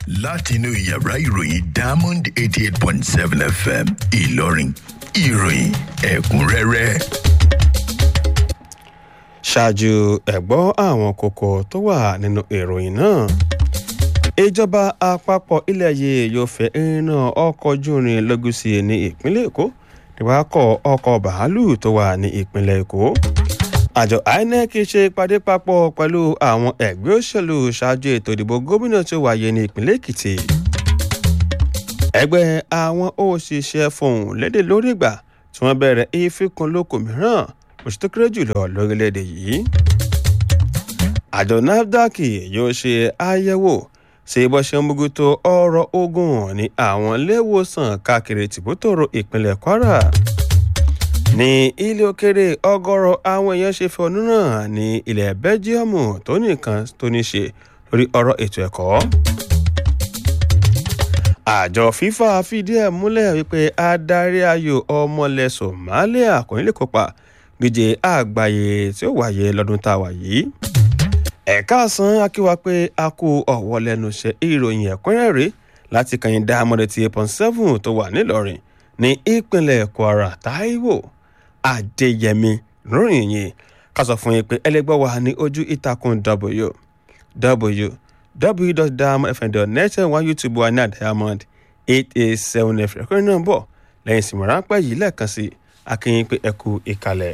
látinú yàrá ìròyìn diamond eighty eight point seven fm ìlọrin ìròyìn ẹ̀kúnrẹ́rẹ́. ṣáájú ẹ̀gbọ́n àwọn kókó tó wà nínú ìròyìn náà ìjọba àpapọ̀ ilẹ̀ yìí yóò fẹ́ iná ọkọ̀ ojú irin lọ́gùsì ní ìpínlẹ̀ èkó níwákọ̀ ọkọ̀ bàálù tó wà ní ìpínlẹ̀ èkó àjọ inec ṣe ìpàdé papọ̀ pẹ̀lú àwọn ẹgbẹ́ òṣèlú ṣáájú ètò ìdìbò gómìnà tó wáyé ní ìpínlẹ̀ èkìtì ẹgbẹ́ àwọn òṣìṣẹ́ fohùn lédè lórí ìgbà tí wọ́n bẹ̀rẹ̀ ìfikùnlókò mìíràn oṣù tó kéré jùlọ lórílẹ̀‐èdè yìí àjọ nafdac yóò ṣe àyẹ̀wò ṣe bó ṣe ń bójútó ọ̀rọ̀ ogun ní àwọn iléèwòsàn káàkiri tìbútòrò ìpínlẹ̀ kwara ní ilé òkèrè ọgọ́rọ̀ àwọn èèyàn ṣe fẹ̀hónú náà ní ilẹ̀ bẹ́jíọ̀mù tó nìkan tó ní ṣe lórí ọ̀rọ̀ ètò ẹ̀kọ́ àjọ fifa fìdí ẹ̀ múlẹ̀ wípé adarí ayò ọmọlẹ̀ somalia kò ní lè kópa díje àgbáyé tí ó wáyé lọ́dún tá a wà yìí ẹ̀ka àsán akíwa pé a kó ọ̀wọ́ lẹ́nu iṣẹ́ ìròyìn ẹ̀kúnrẹ́rẹ́ láti kàyìn dáamọ́dé ti eight point seven tó wà nílọrin ní ìpínlẹ̀ kwara taiwo adéyẹmí lórí yìí ká sọ fún yín pé ẹlẹgbẹ́ wa ní ojú ìtàkùn w www.diamondfm.net wá youtube wa ní diamond eight eight seven f ẹ̀kúnrẹ́ náà bọ̀ lẹ́yìn ìsìnkú ráńpẹ́ yìí lẹ́ẹ̀kan sí akínyìn pé ẹ kú ìkàlẹ̀.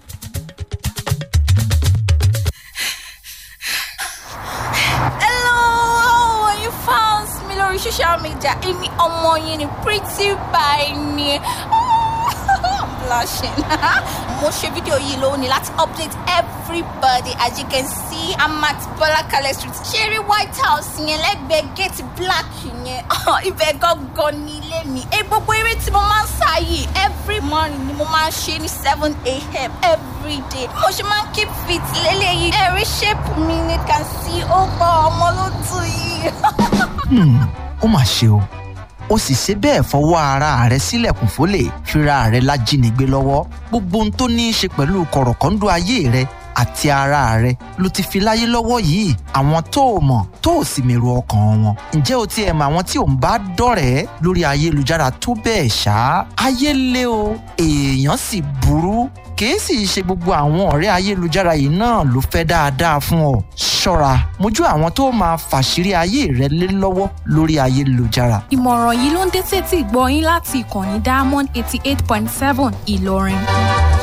Hello, you found me lórí social media. Èmi ọmọ yín ni pretty by ni. I'm blushing. Mo ṣe fídíò yìí lónìí láti update everybody as you can see I'm at Bọ́lákalẹ̀ street. Ṣeré White House yẹn lẹ́gbẹ̀ẹ́ gate black yẹn. Ibẹ̀ gangan ni ilé mi. Ẹ gbogbo eré tí mo máa ń sá yìí every morning ni mo máa ń ṣe ní seven a.m. every day. Mo ṣe máa ń keep fit lélẹ́yìí. Ẹ̀rí shape mi ni can see ó gbọ́ ọmọ ló tù yìí. ó mà ṣe o ó sì ṣe bẹ́ẹ̀ fọwọ́ ara rẹ̀ sílẹ̀kùn fólè fira rẹ̀ lájínigbé lọ́wọ́ gbogbo ohun tó ní í ṣe pẹ̀lú kọ̀rọ̀kọ́ńdọ́ ayé rẹ̀ àti ara rẹ̀ ló ti fi láyé lọ́wọ́ yìí àwọn tó o mọ̀ tó o sì mèrò ọkàn wọn ǹjẹ́ o tiẹ̀ mọ àwọn tí ò ń bá dọ̀rẹ́ lórí ayélujára tó bẹ́ẹ̀ ṣá ayé lé o èèyàn sì burú kìí sì ṣe gbogbo àwọn ọ̀rẹ́ ayélujára yìí náà ló fẹ́ dáadáa fún ọ ṣọ́ra mójú àwọn tó máa fàṣírí ayé rẹ lé lọ́wọ́ lórí ayélujára ìmọ̀ràn yìí ló ń dé sétí gbọ́ yín láti ìkànnì diamond eighty eight point seven ìlọrin.